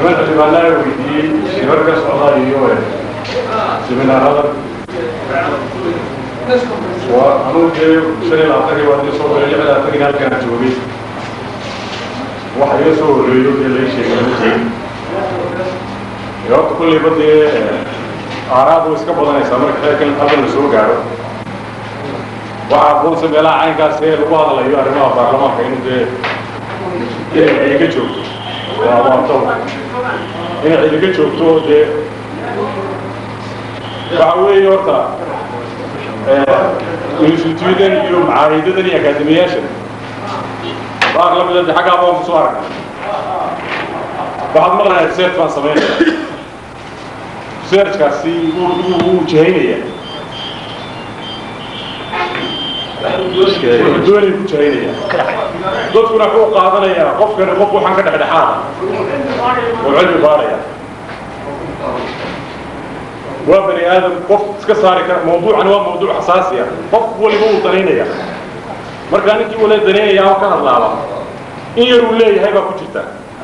niman xildhibaanaa weydiiyey shirar ka socda iyo seminaarada waa anuu dee shan iyo labaatankii waa dee soo galay lix iyo labaatankii halkaan joogay waxa iga soo horreeyo dee lai sheegay ma sheegin horta kulleyba dee aaraad way iska badanaysaa marka xeerkan halkan la soo gaaro waxaa aqoonsa meelaha caynkaas ee lagu hadlayo arrimaha baarlamaanka inuu dee inay cidiga joogto waa waa taw inay cidiga joogto oo dee waxa weeye horta instituudan iyo macaahidadan iyo akaademiyaashan baarlamada de xaggaa baan kusoo aragnay waxaad maqlayaa research baan samaynaya researchkaasi wuu wuu jihaynaya doonay ku jihaynaya dadkuna wuxuu qaadanayaa qofkani qof waxaan ka dhexdhexaada oo cilmi baaraya waa bani aadam qof iska saari kara mawduucani waa mawduuc xasaasi ah qof waliba uu danaynaya markaa ninkii wala danaynaya oo ka hadlaaba in yar uu leeyahay baa ku jirta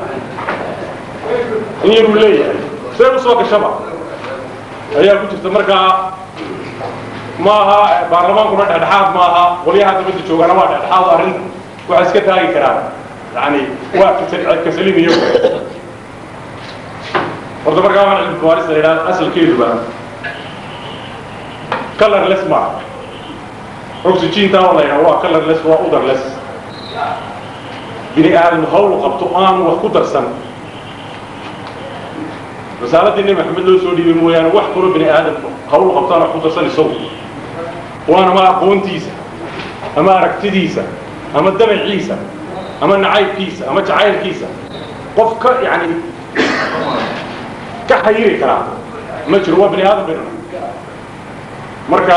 in yar uu leeyahay see usoo gashaba ayaa ku jirta markaa maaha baarlamaankuna dhexdhexaad maaha qolyaha dabadda joogana waa dhexdhexaad arrinta waxay iska taagi karaan yani waa kasalim iyo horta markaa waxaan cilmi baarista la yidhaha asalkeeduba colorless ma oxygentaa oo la yidhaha waa colorless waa udarless bini aadam hawl qabto aanu wax ku darsan risaaladii nebi maxamed loo soo dhiibay mooyaane wax kaloo bini aadam hawl qabto aan wax ku darsan isagu waana ma aqoontiisa ama aragtidiisa ama damaciisa ama nacaybkiisa ama jacaylkiisa qof ka yani ka xayiri karaa ma jiro waa bini aadam baynu marka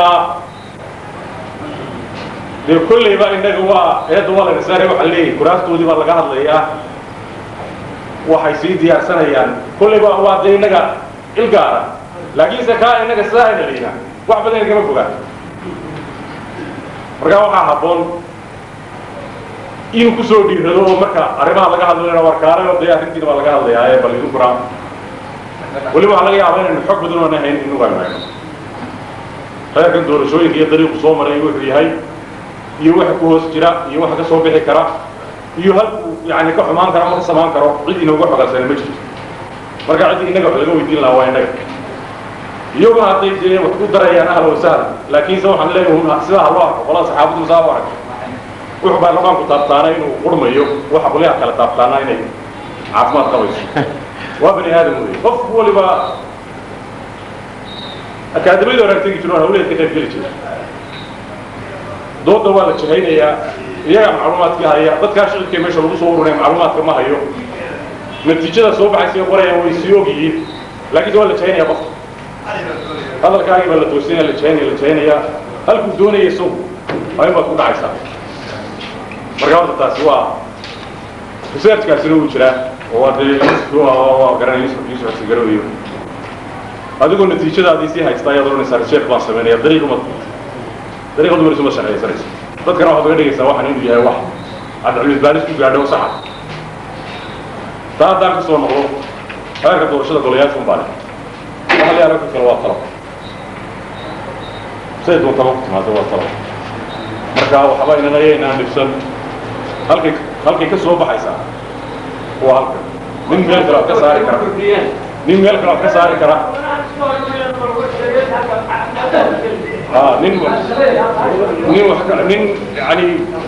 dee kollayba innaga waa eedda waa laga saaray waxaa leeyahay kuraastoodii baa laga hadlayaa waxay sii diyaarsanayaan kollayba waa dee innaga ilgaara laakiinse kaa innaga sidaa ayna leynaa wax badan igama fogaan markaa waxaa habboon in kusoo dhiirado oo marka arrimaha laga hadlayana warkaale oo dee arrintiina baa laga hadlayaa ee bal idinkuna weliba waxaa laga yaabaa inaynu xog badan oona hayn inugu aynu hayno reerkan doorashooyinka iyo dariiqu soo maray wuxuu yahay iyo waxa ku hoos jira iyo waxa ka soo bixi kara iyo halku yani ka xumaan kara ama ka samaan karo cid inooga xogaasana ma jirto marka ciddii innaga wax laga weydiin lahaa waa innaga iyaguna hadday dee wax ku darayaan ahla wasahla laakiinse waxaan leeyahay sidaa ha loo arko qolada saxaabadu masaa u arag wuxuu baarlamaanku taabtaana inuu qurmayo waxa qolyaha kale taabtaana inay caafimaad qabayso waa bani aadam wey qof waliba akaadamiyada hore tegi jiro hawleed ka qayb geli jira dooda waa la jahaynayaa iyagaa macluumaadka haya dadkaa shicibka meesha lagu soo urunaya macluumaadka ma hayo natiijada soo baxaysa ay qorayaan way sii og yihiin laakiinse waa la jahaynaya qofka hadalkaagii baa la toosinaya la jahaynaya la jahaynaya halkuu doonaya isagu waa in baad ku dhacaysaa marka horta taasi waa researchkaasina wuu jiraa oo waa dee waa garanaya yusuf xasan garowiyo adigoo natiijadaadii sii haysta ayaad odhanaysaa research baan samaynaya dariiquma dariiqa dumar isuma sharciyaysanaysa dadkana waxaad uga dhigaysaa waxaan inuu yahay wax aad cilmi baaris ku gaadho saxa taa haddaan ka soo noqdo xeerka doorashada golayaasha un baa leh waxa la yaala ka kale waa talo say doontaba ku timaado waa talo marka waxba inana yaynaan dhibsan halkay halkay ka soo baxaysaa waa halka nin meel kale ka saari kara nin meel kale ka saari kara aa nin nin wax ka nin yani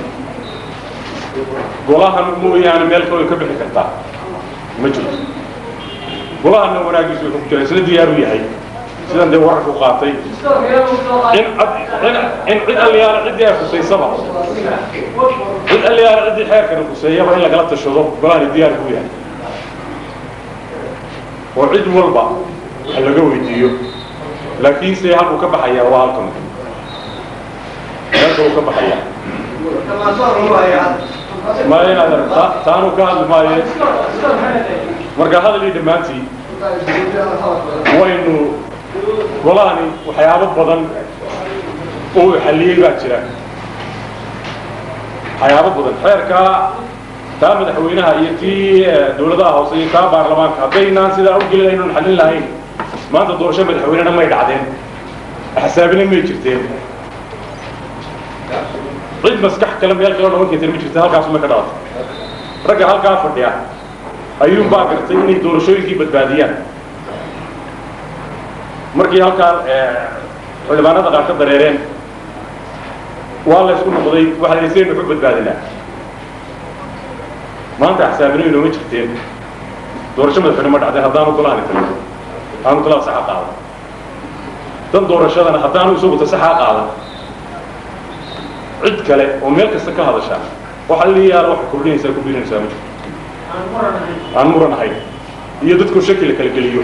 golahan mooyaane meel kale ka bixi kartaa ma jirto golahana wanaagiisu wuxuu ku jira isla diyaar u yahay sidan dee wararku qaatay in in in cid alliyaala ciddii ay khusaysaba cid alliyaala ciddii xeerkana khuseeyaba in lagala tashado golahani diyaar buu yahay oo cid walba ha laga weydiiyo laakiinse halkuu ka baxayaa waa halkan halka uu ka baxayaa ma inaad taanu ka hadli maayo marka hadalii dhammaantii waynu golahani waxyaabo badan oo uu xalliyey baa jira waxyaabo badan xeerkaa taa madaxweynaha iyo tii dawladaha hoose iyo taa baarlamaanka haddaynaan sidaa u gelin aynan xallin lahayn maanta doorasho madaxweynena may dhacdeen axsaabina may jirteen cid maskax kale meel kale noqon karteen ma jirta halkaasuma ka dhalatay ragga halkaa fadhiya ayuunbaa gartay inay doorashooyinkii badbaadiyaan markii halkaa xildhibaanada qaar ka dareereen waa la isku noqday waxaa la saynu ku badbaadinaa maanta axsaabino inooma jirteen doorasho madaxweyne ma dhacdeen haddaanu golahani talin aanu talada saxa qaadan dan doorashadana haddaanu isagu tasaxaa qaadan cid kale oo meel kasta ka hadashaa waxa la yaala waxay kordhinaysaa ku biirinaysaa ma jirto aan muran ahayn iyo dadku shaki la kala geliyo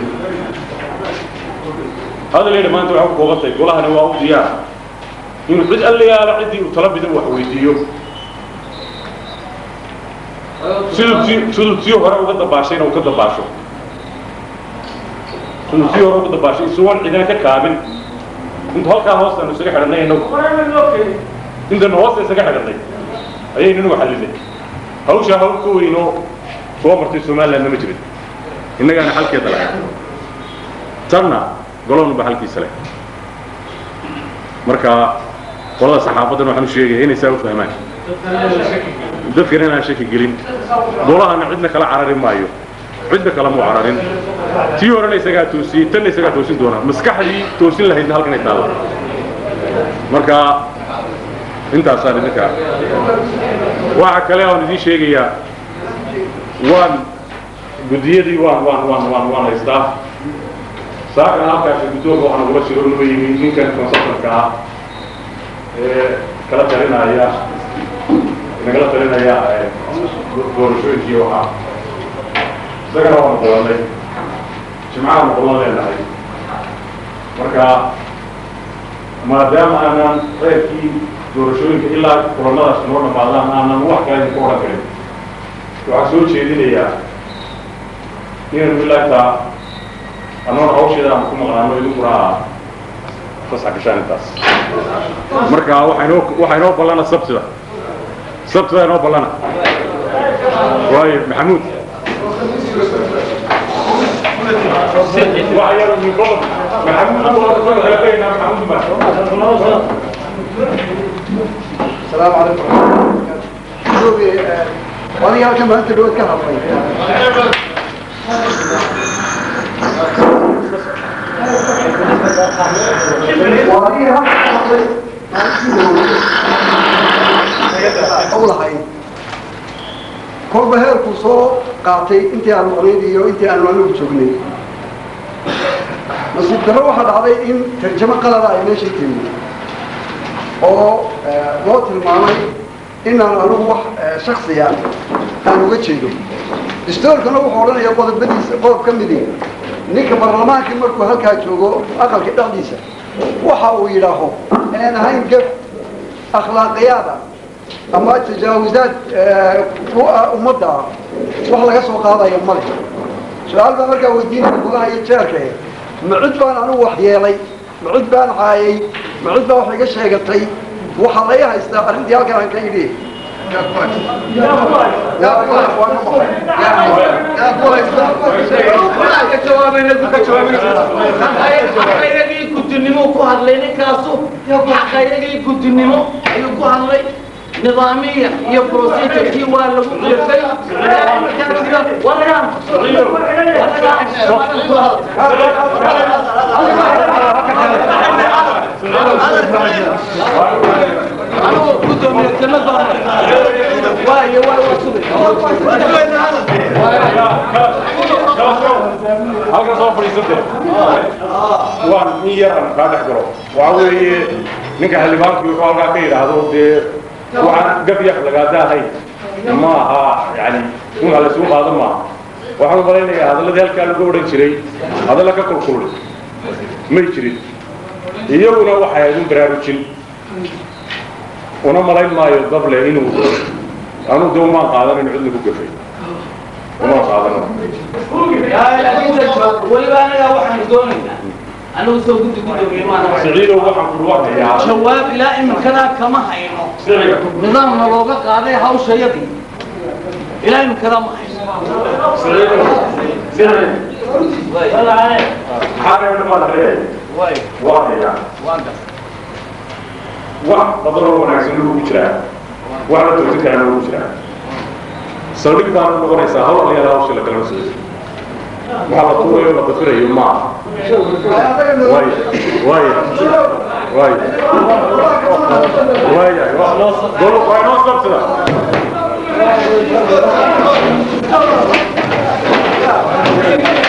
hadal yadhi maanta waxay ku koobantahay golahani waa u diyaar inuu cid alla yaala ciddii uu tala bidan wax weydiiyo siduu ti siduu tii hore uga dabaashayna uu ka dabaasho siduu tii hore uga dabaashay isugoon cidina ka kaabin intu halkaa hoostaanu isaga xidhannay inagu intanu hoosta isaga xidhannay ayaynu inagu xallinay hawshaa hawl ka weynoo soo martay somalilandna ma jirin innagaana xalkeeda lahay tanna golonu ba halkiisa leh marka qolada saxaafadan waxaan u sheegaya inay saa u fahmaan dadkana inaan shaki gelin golahana cidna kala carari maayo cidna kala muu cararin tii horena isagaa toosiyey tanna isagaa toosin doona maskaxdii toosin lahaydna halkan ay taalla marka intaasaan idinka waxa kale aan idiin sheegayaa waan guddiyadii waan waan waan waan waan haystaa saakana halkaasi guddoonka waxaa nagula jiro numa yimi ninkan consultantka ah ee kala talinaya nagala talinaya doorashooyinkii waxaa isagana waanu qolanay jimcaha nu qolan leenahay marka maadaama aanan reerkii doorashooyinka ilaa kulamadaas noo dhamaadaan aanan wax kale idinku odhan karin waxaa soo jeedinayaa inaynu ilaa intaa annoona hawsheeda aan ku maqnaano idinkuna fasax gashaan intaas marka waxaa inoo waxaa inoo ballana sabtida sabtida inoo ballana waayo maxamuud waxaa yar min badan maxamuud waa kala tegaynaa maxamuud ma السلام عليكم شوفي وانا يا كم انت لو كهرب أولهاي kolba heerkuu soo qaatay intii aanu qonayd iyo intii aanu anigu joognay nasiib darro waxaa dhacday in tarjamo qalada ay meeshay timi oo loo tilmaamay inaan anigu wax shaksiya aan uga jeedo distoorkana wuxuu odhanaya qodobadiisa qodob ka midi ninka baarlamaankii markuu halkaa joogo aqalka dhexdiisa waxa uu yidhaaho inaan ahayn gef akhlaaqiyaada ama tajaawizaad ummadda ah wax laga soo qaadayo male su-aal baa markaa weydiinaya gudaha iyo jeerka ma cid baan anigu wax yeelay ma cid baan caayay ma cid baa wax iga sheegatay waxaa laga haystaa arrintii halkan aan ka idhi xaqayragii gudinimo ku hadlay ninkaasu xaqayragii gudinimo ayuu ku hadlay nidaamiya iyo procedurkii waa lagu qeefay anigoo gudoomiye kama baana waayo halkan soo fadhiisante waan in yar aan kaa dhex galo waxa weeye ninka xildhibaankii wuxuu halkaa ka yidhaahdo dee waxaan gab yaq lagaada ahayn ma aha yani in wax laysugu qaado maaha waxaan u malaynayaa hadalladii halkaa lagu odhan jiray hadalla ka kulkulay may jirin iyaguna waxay ahayd un baraarujin una malayn maayo dable inuu anu de umaan qaadan in cid lagu gafay umaan qaadano weliba anagaa waxaan doonaynaa anigu soo guddi gudoomiye maana siciidow waxaan ku dhawaaqayaa jawaab ilaa iminkadaa kama hayno nidaamna looga qaaday hawshayadii ilaahay makada mahay wax badanoo wanaagsan lagu jiraa wax la toosin karaan lagu jiraa saldhig baana noqonaysaa hawl alayaal hawsha la kalama socdo waxaa la tuurayo la dafirayo ma aha waay waay waay waaya gol waa inoo sabsada